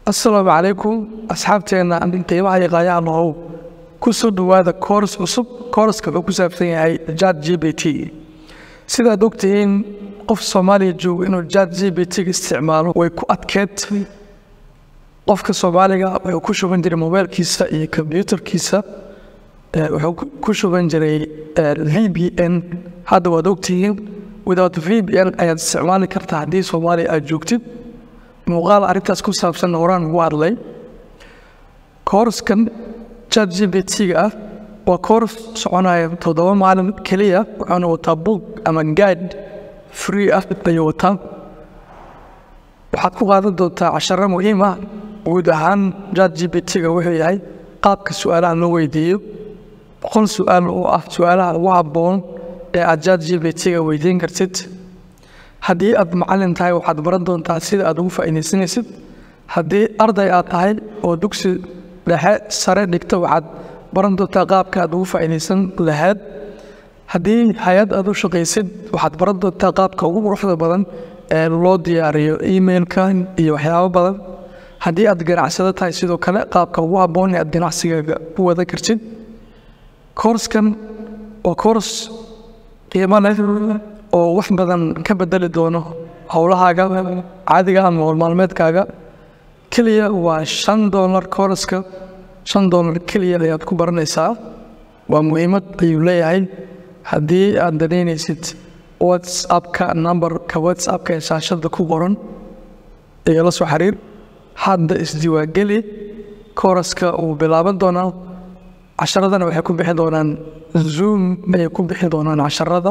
asalaamu calaykum asxaabteenna qiimaha iyo qaayaha lahow ku soo dhowaada koors cusub koorska wuxuu ku saabsan yahay jat g b t sidaad ogtihiin qof soomaaliya jooga inuu jat g b t ga isticmaalo way ku adkeed qofka soomaaliga wuxuu ku shuban jiray mobailkiisa iyo kombyuutarkiisa wuxuu ku shuban jiray v b n hadda waad ogtihiin without v b n ayaad isticmaali kartaa haddii soomaaliya aad joogtid muuqaal arrintaas ku saabsan horaan ugu hadlay koorskan chat g b t-ga ah waa koors soconaya toddoba maalin keliya wuxuuna wataa book ama guide free ah ayuu wataa waxaad ku qaadan doontaa casharo muhiim ah guud ahaan chat g b t-ga wuxuu yahay qaabka su-aalaha loo weydiiyo boqol su-aal oo ah su-aalaha ugu habboon ee aad chat g b t-ga weydiin kartid haddii aad macalin tahay waxaad baran doontaa sida aad ugu faa'iidaysanaysid haddii arday aad tahay oo dugsi dhexe sare dhigta waxaad baran doontaa qaabka aad ugu faa'iidaysan lahayd haddii hay-ad aad u shaqaysid waxaad baran doontaa qaabka ugu quruxda badan ee loo diyaariyo emailka iyo waxyaabo badan haddii aad ganacsado tahay sidoo kale qaabka ugu habboon ee aad ganacsigaaga u wada kartid koorskan waa koors qiimo leh oo wax badan ka bedeli doono howlahaaga caadiga ama howlmaalmeedkaaga keliya waa shan doolar kooraska shan doolar keliya ayaad ku baranaysaa waa muhiimad ayuu leeyahay haddii aad danaynaysid whatsappka numberka whatsappka ee shaashada ku qoran iyo la soo xiriir hadda isdiiwaangeli kooraska uu bilaaban doonaa casharadana waxay ku bixi doonaan zoom ayay ku bixi doonaan casharada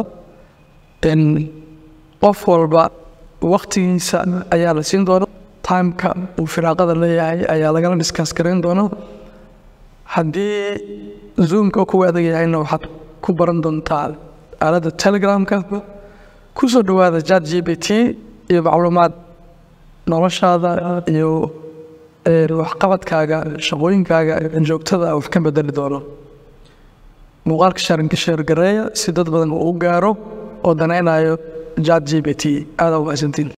qof walba waktigiisa ayaa la siin doona timeka uu firaaqada leeyahay ayaa lagala diskas garayn doona haddii zoomka kuwa adag yahayna waxaad ku baran doontaa aaladda telegramka ku soo dhowaada chat g b t iyo macluumaad noloshaada iyo waxqabadkaaga shaqooyinkaaga joogtada wax ka bedeli doono muuqaalka sheergareeya si dad badan uu u gaaro oo danaynayo chat g b t aada u mahadsantiin